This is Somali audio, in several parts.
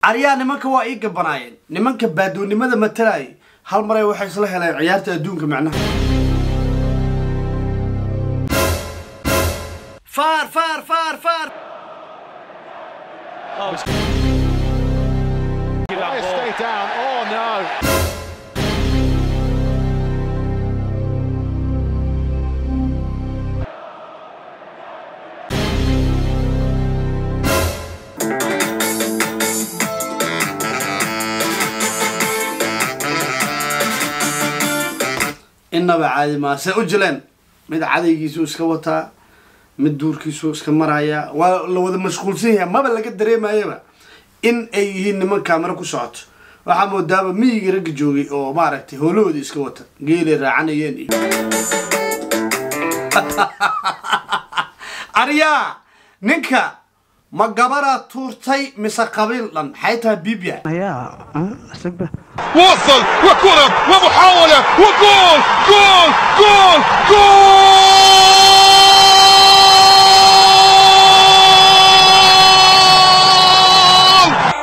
aryaa nimanka waa ii gabanaayeen nimanka baadoonnimada matalaayay hal maray waxay isla heleen ciyaarta adduunka macnaha faar faar faar faar Stay down. Oh no. innaba caadi maa se u jileen mid cadaygiisu iska wataa mid duurkiisu iska maraya waa la wada mashquulsan yahay maba laga dareemayaba in ay yihiin niman kaamiro ku socoto waxaa moodaaba miyigii ragga joogay oo maaragtay howlahoodii iska wata geelay raacanayeen iyo aryaa ninka ma gabaraa tuurtay mise qabiil dhan maxay tahay bibia وصل وكرة ومحاولة وجول جول جول جول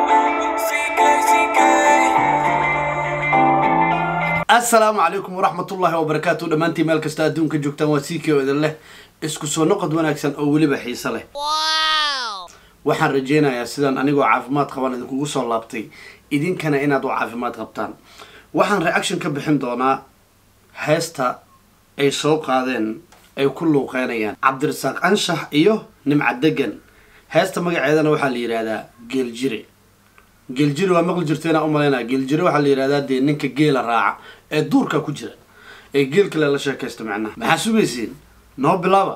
assalaamu calaykum waraxmatullaahi wabarakaatu dhammaantiin meel kasta adduunka joogtaan waa siikii oo idin leh isku soo noqod wanaagsan oo weliba xiise leh waxaan rajeynayaa sidaan anigoo caafimaad qaban idinkugu soo laabtay idinkana inaad u caafimaad qabtaan waxaan reaction ka bixin doonaa heesta ay soo qaadeen ay ku luuqeynayaan cabdirasaaq anshax iyo nimca degan heesta magaceedana waxaa la yidhaahdaa geeljire geeljire waa maqli jirteena umalaynaa geeljire waxaa la yidhahdaa dee ninka geela raaca ee duurka ku jira ee geel kale la sheekaysta macnaha maxaa sugaysiin noo bilaaba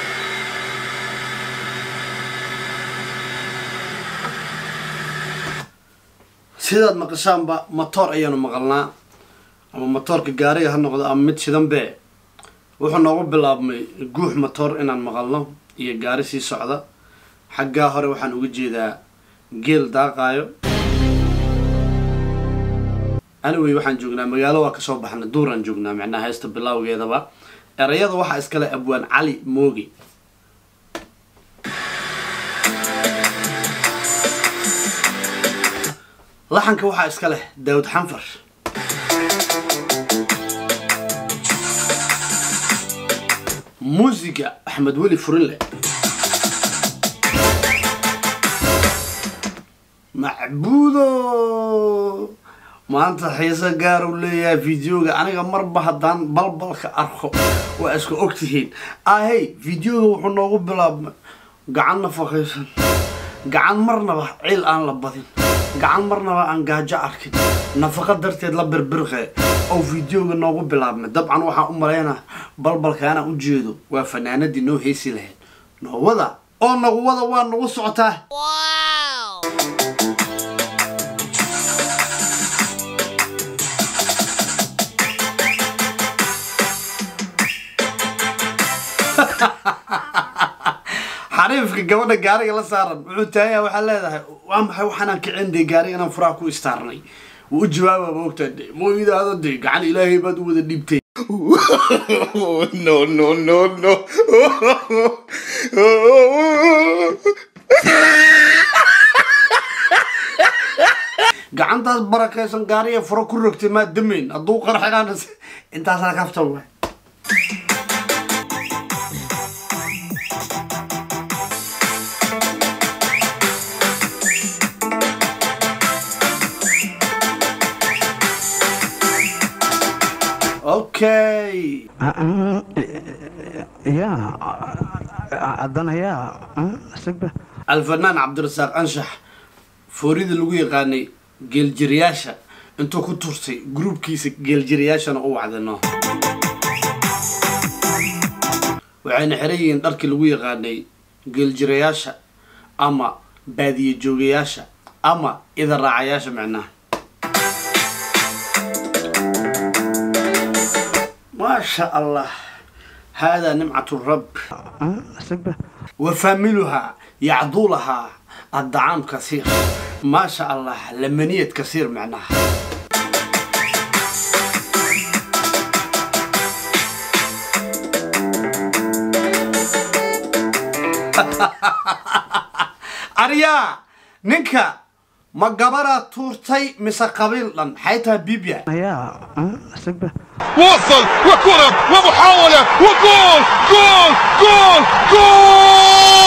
sidaad maqashaanba matoor ayaanu maqalnaa ama matoorka gaariga ha noqdo ama mid shidanbe wuxuu noogu bilaabmay guux matoor inaan maqalno iyo gaari sii socda xaggaa hore waxaan uga jeedaa geel daaqaayo anyway waxaan joognaa magaalo waa kasoo baxna duuraan joognaa macnaha heesta bilowgeedaba erayada waxaa iskale abwaan cali moogi laxanka waxaa iska leh daawud xanfar muusiga axmed weli furinle macbuudo maanta xiise gaar uu leeyahay videoga aniga marba haddaan balbalka arko waa iska ogtihiin ahey videoga wuxuu noogu bilaabmay gacan nafaqaysan gacan marnaba ciil aan la badin gacan marnaba aan gaajo arkin nafaqa darteed la birbirqe oo videoga noogu bilaabmay dabcan waxaan u malaynaa balbalka anaan u jeedo waa fanaanadii noo heesi lahayd noowada oo nagu wada waa nagu socotaa xariifka gabadha gaariga la saaran wuxuu taagaya waxaa leedahay waa maxay waxaanaan kicin dee gaariga inaan furaha ku istaarnay wuu u jawaababa ogtaa de moo idaado dee gacan ilaahay baad u wada dhiibtay no no no no gacantaas barakaysan gaariga furo ku rogtay maa damayn hadduu qarxinaan intaasaa kaftan waay okay ya haddana yaa sigba alfanaan cabdirasaaq anshax foorida lagu yaqaanay geeljirayaasha intuu ku turtay gruubkiisa geeljirayaashana u wacdino waxayna xiran yihiin dharkii lagu yaqaanay geeljirayaasha ama baadiye joogayaasha ama ida raacayaasha micnaha maasha allah haadaa nimcatu rab sigba وفاميلها يعضو لها الطعام كثير ما شاء الله لمنية كثير معناها أريا نينكا ma gabaraa tuurtay mise qabiil dhan maxay tahay bibia ayaa sugba وصل وكرة ومحاولة وجول جول جول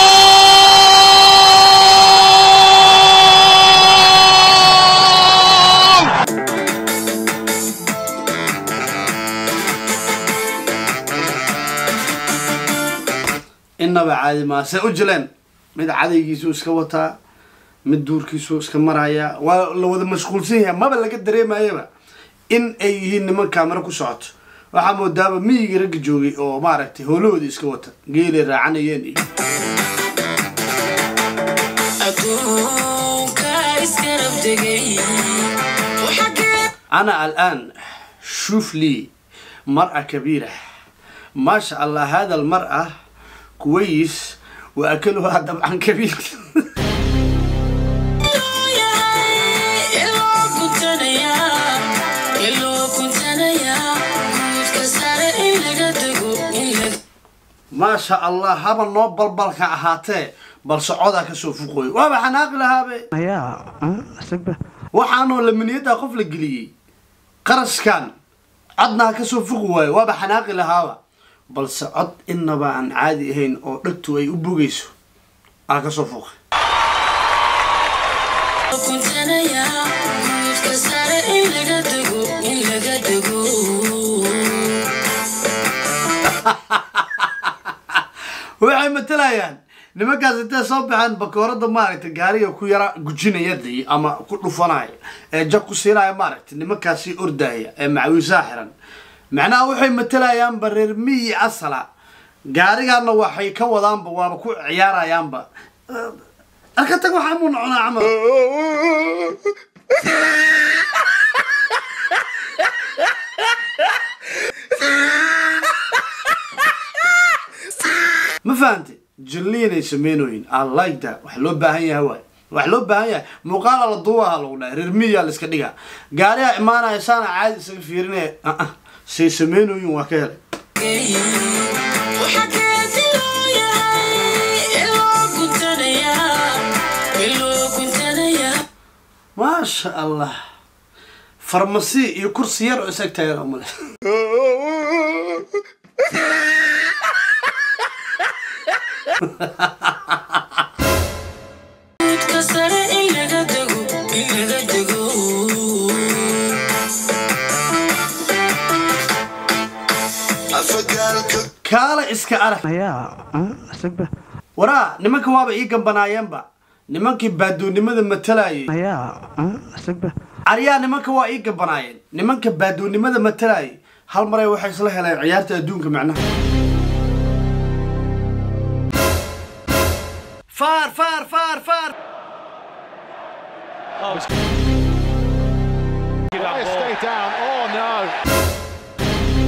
جول inaba caadi maa se u jileen mid cadaygiisu iska wataa mid duurkiisu iska maraya waa la wada mashquulsan yahay maba laga dareemayaba in ay yihiin niman kaamiro ku socoto waxaa moodaaba miyigii ragga joogay oo maaragtay howlahoodii iska wata geelay raacanayeen iyo adduunka iskarab degay أنا الآن شوف لي مرأة كبيرة ما شاء الله هذا المرأة كويس وأكلها طبعا كبير iloo kuntanaya iloo kuntanaya guudka sare in laga dego in laga ما شاء الله هذا النوبل بلك أهاتي بل صعودا كسو فوقوي وابا حناق لها بي ayaa sugba waxaanoo laminiyada qof la geliyey qaraskan codna kasoo fuqi waayo waaba xanaaqi lahaaba balse cod inaba aan caadi ahayn oo dhegtu ay u bogayso aa kasoo fuqi kuntanaya guudka sare in laga dego in laga dego waxay matalayaan nimankaas intay soo baxeen bakoorada maaragtay gaariga ku yara gujinaya dii ama ku dhufanaya ee jag ku siinaya maaragtay nimankaasi ordaya ee macawiisaha xiran macnaha waxay matalayaanba reer miyi asala gaarigana waxay ka wadaanba waaba ku ciyaarayaanba arka tag waxaa muu noconaa camal ma fahante jilliinay sameynooyin i like that wax loo baahan yahay waay wax loo baahan yahay muuqaala la duubaha lagu dhahay reer miyaa la iska dhigaa gaariha imaanaya saana caadi isaga fiirinaya uh say sameynooyin waa ka helay waxa geesi loo yahay iloo kuntanaya iloo kuntanaya maasha allah farmasi iyo kursi yar oo isag taagan male guudka sare in laga dego in laga dego kaala iska arag ayaa sugba waraa nimanka waaba ii gambanaayeenba nimankii baadoonnimada matalayay ayaa sugba aryaa nimanka waa ii gabanaayeen nimanka baadoonnimada matalayay hal maray waxay isla heleen ciyaarta adduunka macnaha faar faar faar faar Stay down. Oh no.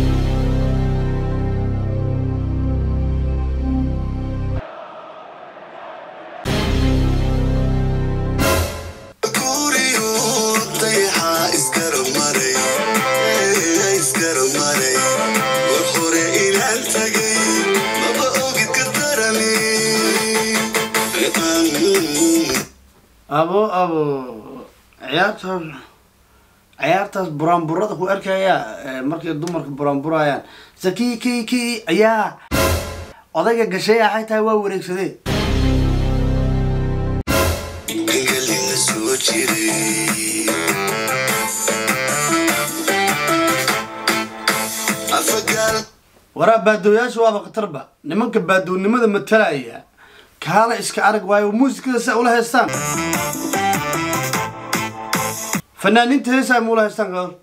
abo abo ciyaartaas ciyaartaas buraanburada ku arkaya ee, markay dumarka buraanburayaan saki ki ki ayaa odayga gashay axay tahay waa wareegsadee waraa baadooyaasha waaba khatarba nimanka baadoonnimada matalaya kaala iska arag waayo muusikada sa ula haystaan fanaaniinta heesaa ma ula haystaan kaal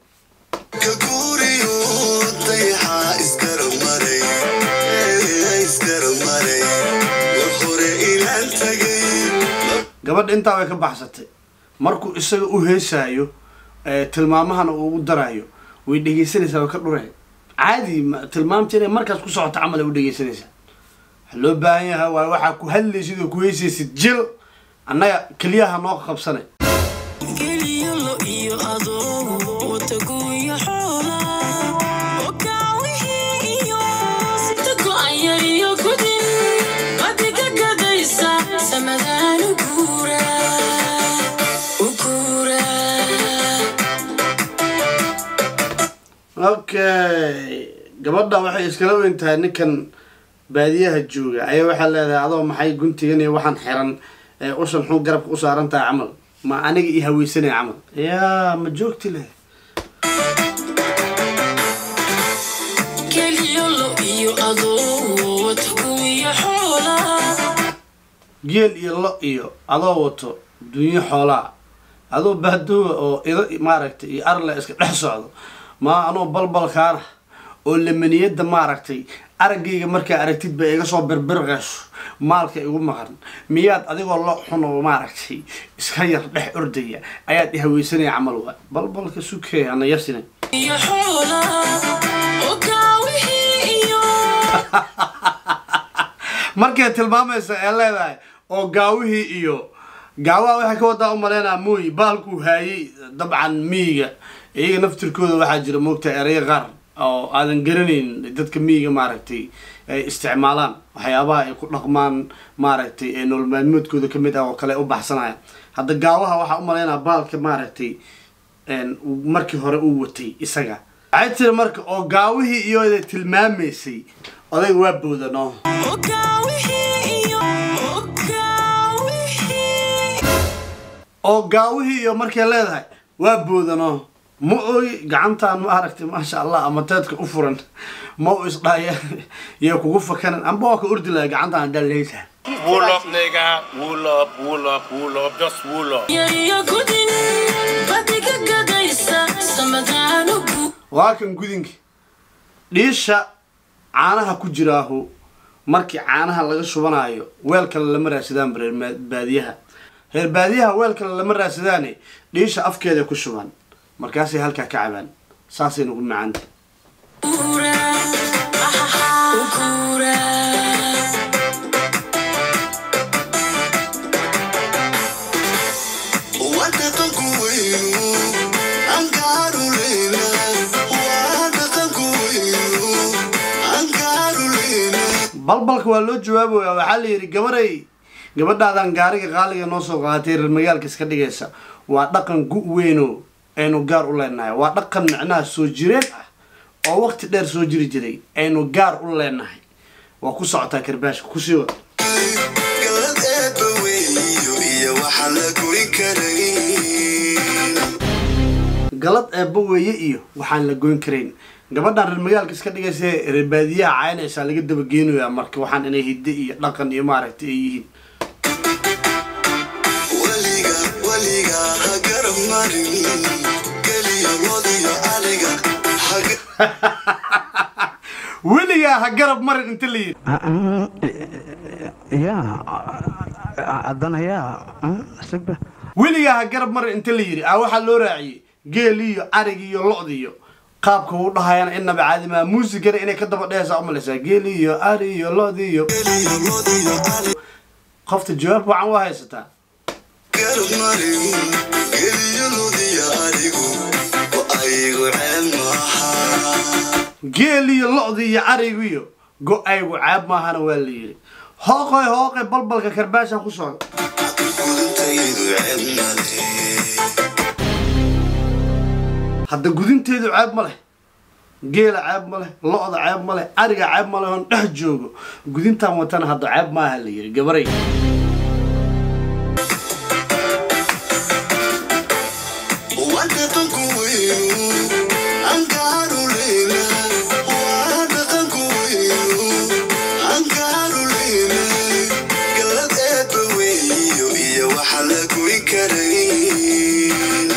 gabadha intaa way ka baxsatay markuu isaga u heesaayo ee, tilmaamahana uu u darayo way dhegaysanaysaa way ka dhureen caadi ma- tilmaamta inay markaas ku socoto camal ay u dhegaysanaysaa waxaa loo baahan yahay waa waxaa ku hadlaysid oo ku heesaysid jil annaga keliyaha noo qabsanay geliyo lo iyo adoo watagu iyo xoola okaawihii iyo sita go'aya iyo gudin adiga gadaysa samadaan u guura u guura okay gabadha waxay iskala weyn tahay ninkan baadiyaha jooga ayaa waxaa leedahay adoo maxay guntigan iyo waxaan xiran ee ushan xun garabka u saaran tahay camal ma aniga i haweysanaya camal yaa ma joogti leh keliyo lo iyo adoo wata kuwiyo xoolaa geel iyo lo iyo adoo wato dunyo xoolaa adoo baadoowa oo ido maaragtay iyo arle iska dhex socdo ma anoo balbalkaana oo lamaniyada maaragtay araggayga markaa aragtid ba iga soo birbirqayso maalka igu maqan miyaad adigoo lo xun oo maaragtay iska yar dhex ordaya ayaad i haweysanaya camal waa balbalka sukey ana yasina iyo xoolaa oo gaawihii iyo markay tilmaamaysa ee leedahay oo gaawihii iyo gaawaha waxay ka wadaa u maleynaa mooy baalkuu haayay dabcan miyiga iyaga naftirkooda waxaa jira moogta ereyo qaar oo aadan garanayn dadka miyiga maaragtay ay isticmaalaan waxyaabaha ay ku dhaqmaan maaragtay ee nolol maalmoodkooda kamid ah oo kale u baxsanaya hadda gaawaha waxaa u maleynaa baalka maaragtay een, uu markii hore uu watay isaga waxay tiri marka oo gaawihii iyooda tilmaamaysay odayga waa boodanoo oo gaawihii iyo oo gaawihii oo gaawihii iyo markay leedahay waa boodanoo ma oy gacantaan ma aragtay maasha allah ama teedka u furan ma u isdhaya iyo kugu fakanan amba waa ka ordi laha gacantaan haddaa leedahay Wool up, nigga. Wool up, wool up, wool up. Just wool up. yariyo gudin badiga gadaysa samadaanugu waa kan gudinka dhiisha caanaha ku jiraahu markii caanaha laga shubanayo weel kale lama raadsadaan reer ma- baadiyaha reer baadiyaha weel kale lama raadsadaane dhiisha afkeeda ku shuban markaasay halkaa ka cabaan saasay nagu macaanta Ukura, ukura. wadaqanku weynu angaaruleyna wadaqanku weynu angaaruleyna balbalka waa loo jawaabaya waxaa la yidhi gabaray gabadhaadan gaariga qaaliga noo soo qaadatay reer magaalka iska dhigaysa waa dhaqan gu weyno aynu gaar u leenahay waa dhaqan micnaha soo jireen ah oo waqti dheer soo jiri jiray aynu gaar u leenahay waa ku socotaa karbaashka kusii wada galad eebba weeyo iyo waxaan la goyn karayn galad eebba weeye iyo waxaan la goyn karayn gabadhan reer magaalka iska dhigaysa ee reer baadiyaha caynaysaa laga dabageenayaa marka waxaan inay hidde iyo dhaqan iyo maaragtay ay yihiin weliga weliga ha garab marin geliyo lodiyo aliga haga weligaa ha garab marin inta la yidhi yaa haddana yaa isagba weligaa ha garab marin inta la yidhi ah waxaa loo raaciyey geel iyo arig iyo lo-d iyo qaabka uu dhahayana inaba caadimaa muusigana inay ka daba dhehaysaa umalaysaa geel iyo ari iyo lo-d iyo geliyo lodiyo aliga qofta jawaab wacan waa haysataa garab marin geliyo lodiyo aligu wa aygu ceel maaha geel iyo lo-d iyo arigu iyo go-aygu caab maahana waa la yidhi hooqoy hooqay balbalka karbaasha ku socda gudintaydu ceel male hadda gudinteedu ceeb ma leh geela ceeb ma leh lo-da ceeb ma leh ariga ceeb ma leh oon dhex joogo gudintaan watana hadda ceeb maaha la yidhi gabaray wadaqanku weynu angaaruleyna wadaqanku weynu angaaruleyna galad eebba weeyo iyo waxa la goyn karayn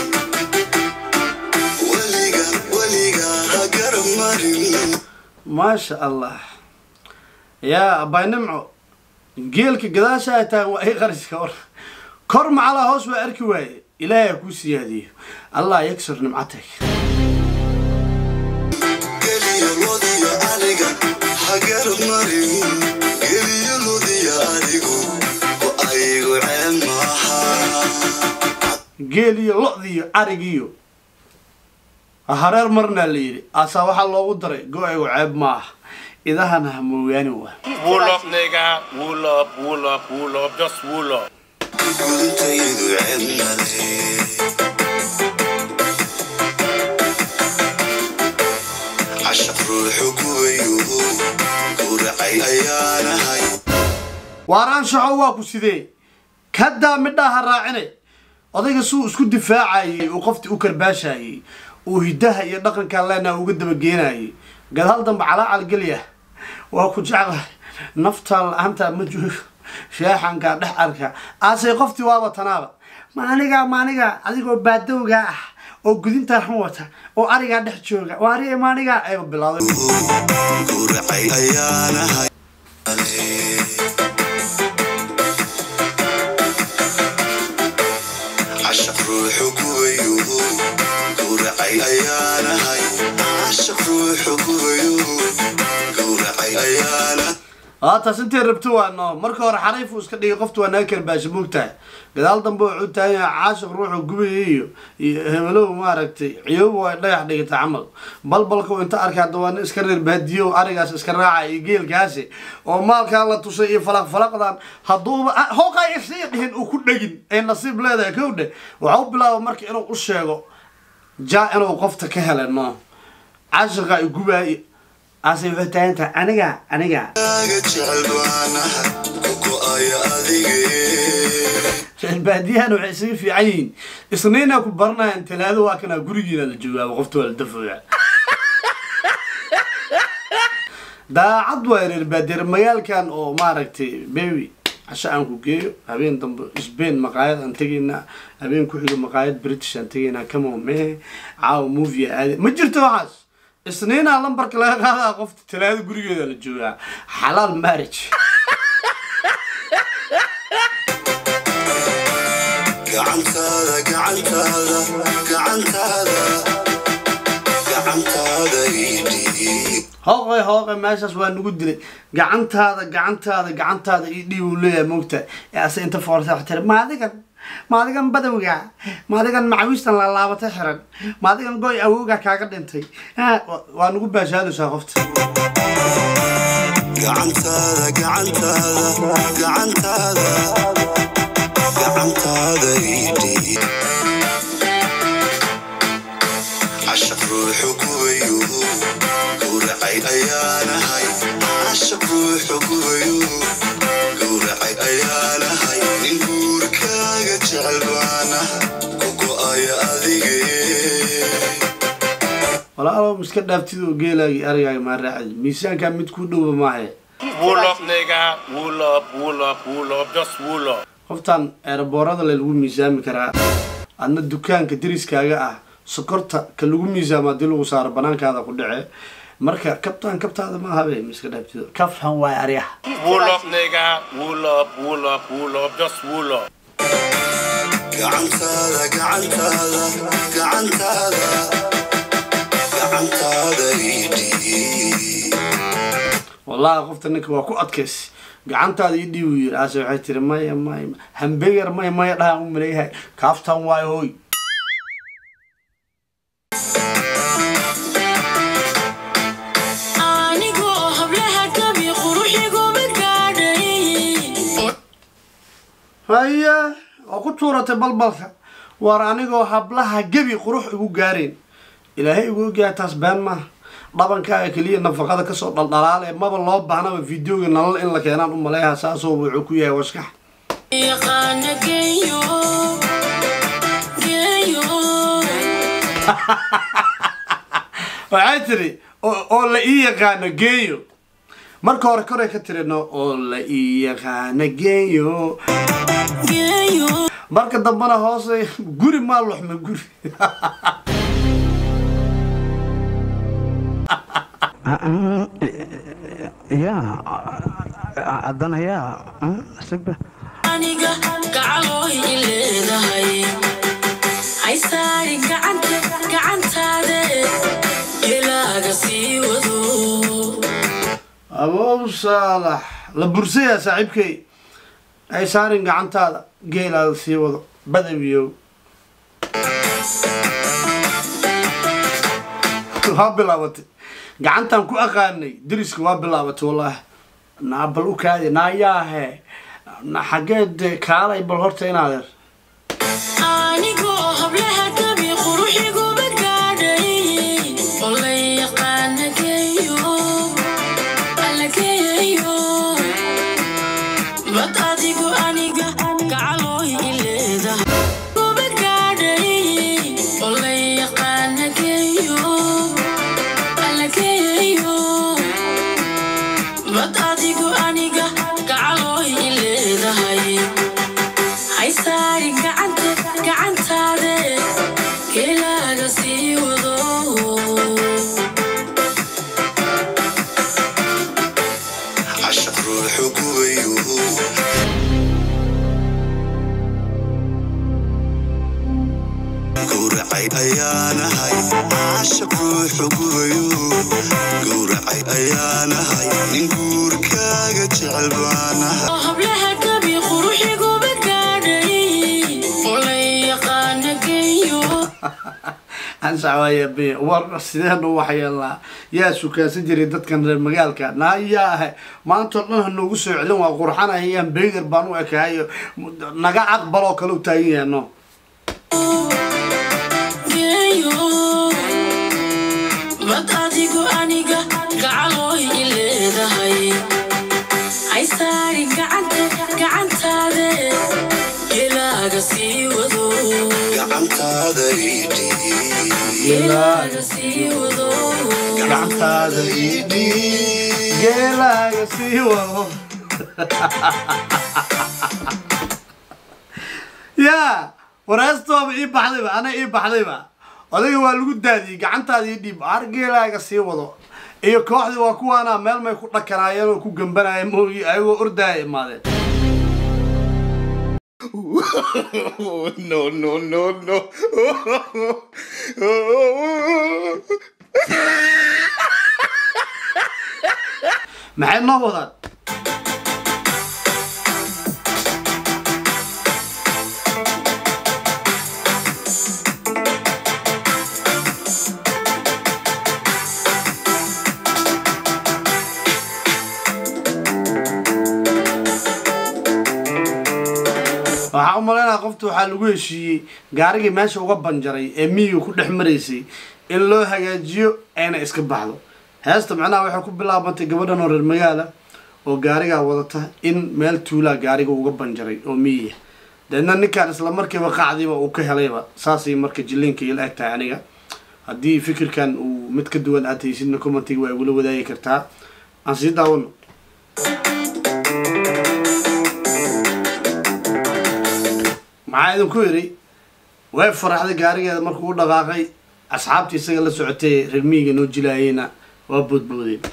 weliga weliga ha garab marin maasha allah yaa abbay nimco geelka gadaasha ay tahay waa ii qariska war kor macalaa hoos waa arki waaye ilaahay ha kuu siyaadiyo allah yagsur nimcatag geliyo lodiyo aliga ha garab marin geliyo lodiyo aligu wa aygu ceel maaha geel iyo lo-diyo arigiyo hareer marnaa la yidhi asaa waxaa loogu daray go-aygu ceeb maaha idahana ha moogaani waa Wool up, nigga. Wool up, wool up, wool up. Just wool up. gudintaydu ceel male waaraan shaxo waa ku sidee kadaa midhaha raacine odayga suu isku difaacayay uu qoftii u karbaashayay uu hidaha iyo dhaqankaa leenaha uga dabageenayay gadaal dambe calaacal gelya waa ku jeclahay naftaa la-aanta ma joogo sheexankaa dhex arka aasay qoftii waaba tanaaba maaniga maaniga adigoo baadowga ah oo gudintaa xun wata oo arigaa dhex jooga waari maaniga ayba bilaaday gowracay ayaanahay cashaq ruuxu gubayo gowracay ayaanahay cashaq ruuxu gubayo gowracay ayaana haataas intay rabto waa noo marka hore xariif uu iska dhigay qoftu waa naga karbaasha moogtahay gadaal dambe wuxuu taagan yahay caashiq ruuxu gubaya iyo iyo hebelow maaragtay ciyooba waa dhagax dhigata camal balbalka uu inta arkay hadda waa nin iska reer baadiyo arigaas iska raaca iyo geelkaasi oo maalkaa la tusay iyo falaq falaqdan hadduuba hooqaa isii dhihin uu ku dhegin ay nasiib leedahay kowdhe waxau bilaaba marka inuu u sheego jaa inuu qofta ka heleno caashiqa ay gubaay ase waxay taagan tahay aniga aniga aga jecel baanahay ku go-aya adige baadiyahan waxay isaga fiican yihiin isniina ku baranayaan talaado waa kanaa gurigiina la joogaaba qofta waa la dafooya daacad waa reer baadiyer magaalkan oo maaragtay baby casho aan ku geeyo habeen dambe sbain maqaayad aan tegaynaa habeen ku xigo maqaayad british aan tegaynaa kamo me caawa movie aade ma jirto waxaas isniinaa lambarka laga qaadaa qofta talaado gurigeeda la joogaa xalaal marriage gacantaada gacantaada gacantaada gacantaada idhiib hooqay hooqay meeshaas waa nagu dilay gacantaada gacantaada gacantaada io dhiib uu leeyahay moogta ee ase inta foorsa wax tiri maadigan maadigan badowga maadigan macawiistan laalaabatay xiran maadigan goy awowga kaaga dhintay Ah, wa- waa nagu baashaadaysaa qofta gacantaada gacantaada gacantaada gacantaada idhiib cashaq ruuxu gubayo gowracay ayaanahay cashaq ruuxu gubayo gowracay ayaanahay nin guurkaaga jecel baanahay ku go-aya adige walaalow iska dhaaftid oo geelaagii arigaaga maa raacay miisaankaa mid ku dhowba maahe Wool up, nigga. Wool up, wool up, wool up. Just wool up. qoftan eeraboorada le lagu miisaami karaa adna dukaanka deriskaaga ah sokorta ka lagu miisaamo haddii lagu saaro banaankaada ku dhace marka kabtaan kabtaada ma habe ma iska dhaabtido kaftan waay aryaha Wool up, nigga. Wool up, wool up, wool up. Just wool up. gacantaada gacantaada gacantaada gacantaada idhiib wallahi qofta ninka waa ku adkays gacantaada ii dhiibu yiri aase waxay tiri maya maya hambegar maya maya dhahaan u maleeyahay kaaftan waay hooy anigoo hablaha gabi quruxiguma gaadhay haya oo ku tuuratay balbalka waar anigoo hablaha gebi qurux igu gaareen ilaahay igu ogyahay taas been maaha dhabankaaga keliya nafaqada kasoo dhaldhalaale maba loo baahnaba videoga nalal in la keenaan u maleeyaha saasoo wuxuu ku yahay waskax yaqaana geeyo geeyo waxay tiri oo oo la ii yaqaano geeyo marka hore koray ka tirino oo la ii yaqaano geeyo geeyo marka dambena hoose guri maa luxma guri yaa haddana yaa sigba aniga gacalooy i leedahay haysaari gacanta gacantaade gelaaga sii wado abow saalax la bursayaa saaxiibkay ay saarin gacantaada geelaada sii wado badawiyow waa bilaabatay gacantaan ku aqaanay deriska waa bilaabatay wallaahi naa bal u kaadi naayaahe na xaggeed kaalay bal horta inaadeer anigoo hablaha gabi quruxiguma gaadhay oo la yaqaana geeyo alla geeyo ma gowracay ayaanahay caasha ruuxu gubayo gowracay ayaanahay nin guurkaaga jecel baanahay hablaha gabi quruxiguba gaadhay oo la yaqaana geeyo anshawaaya be war sideenu waxyeelnaa yaa sukaasan jiray dadkan reer magaalka naayaa ahay maantao dhan ha noogu soo celin waa qurxanayaan beegar baan u ekaayo naga aqbaloo kale u taagan yaano geeyo bad adigu aniga gacalooy i leedahay hay saari gacanta gacantaade gelaaga sii wado gacantaada idhi gelaaga sii wado gacantaada idhi geelaaga sii wado yaa wareestooba ii baxdayba ana ii baxdayba odayga waa lagu daadiyey gacantaada ii dhiib ar geelaaga sii wado iyo kooxdii waa kuwaana meel may ku dhakanaayeen oo ku gambanayeen mooyi ayagoo ordaaya imaadeen no, no, no, no. maxay noo wadaan waxaa u malaynaya qofta waxaa lagu heshiiyey gaarigii meesha uga banjaray ee miyiga ku dhex maraysay in loo hagaajiyo ayna iska baxdo heesta macnaha waxay ku bilaabantay gabadhan oo reer magaala oo gaarigaa wadata in meel tuulaa gaariga uga banjaray oo miyiga deedna ninkaan isla markiiba qacdiiba uu ka helayba saasay marka jiliinka ila eg tahay aniga haddii fikirkan uu mid ka duwan aad haysidna commentiga waa igula wadaagi kartaa aan sii daawano maxaa idinku yidhi way faraxday gaarigeeda markuu u dhaqaaqay asxaabtii isaga la socotay reer miyiga noo jilaayeyna waa boodboodeen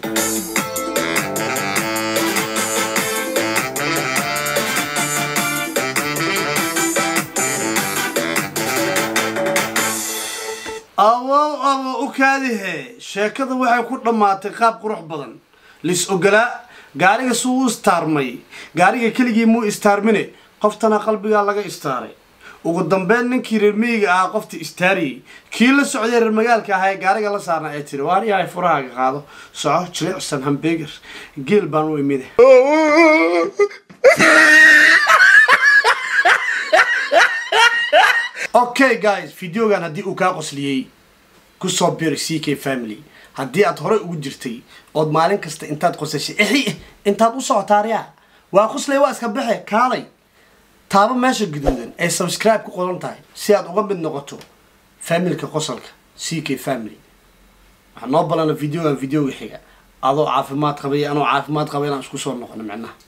awow abo u kaadihe sheekada waxay ku dhammaatay qaab qurux badan lis ogolaa gaariga suu u istaarmay gaariga keligii muu istaarmine qoftana qalbigaa laga istaaray ugu dambeyn ninkii reer miyiga ahaa qoftii istaariyey kii la socday reer magaalka ahaa ee gaariga la saarna ee tiri waar yahay furahaaga qaado soco jilicsan hambeger geel baan u imide okay guys videogan haddii uu kaa qosliyey kusoo biri c k family haddii aad horey ugu jirtay ood maalin kasta intaad qosashay ixi intaad u socotaariya waa qoslay waa iska baxe kaalay taabo meesha guduudan ay subscribe ku qoran tahay si aad uga mid noqoto familka qosolka c k family waxaa noo balana videogan videoga xiga adoo caafimaad qabay anoo caafimaad qaba inaan isku soo noqono micnaha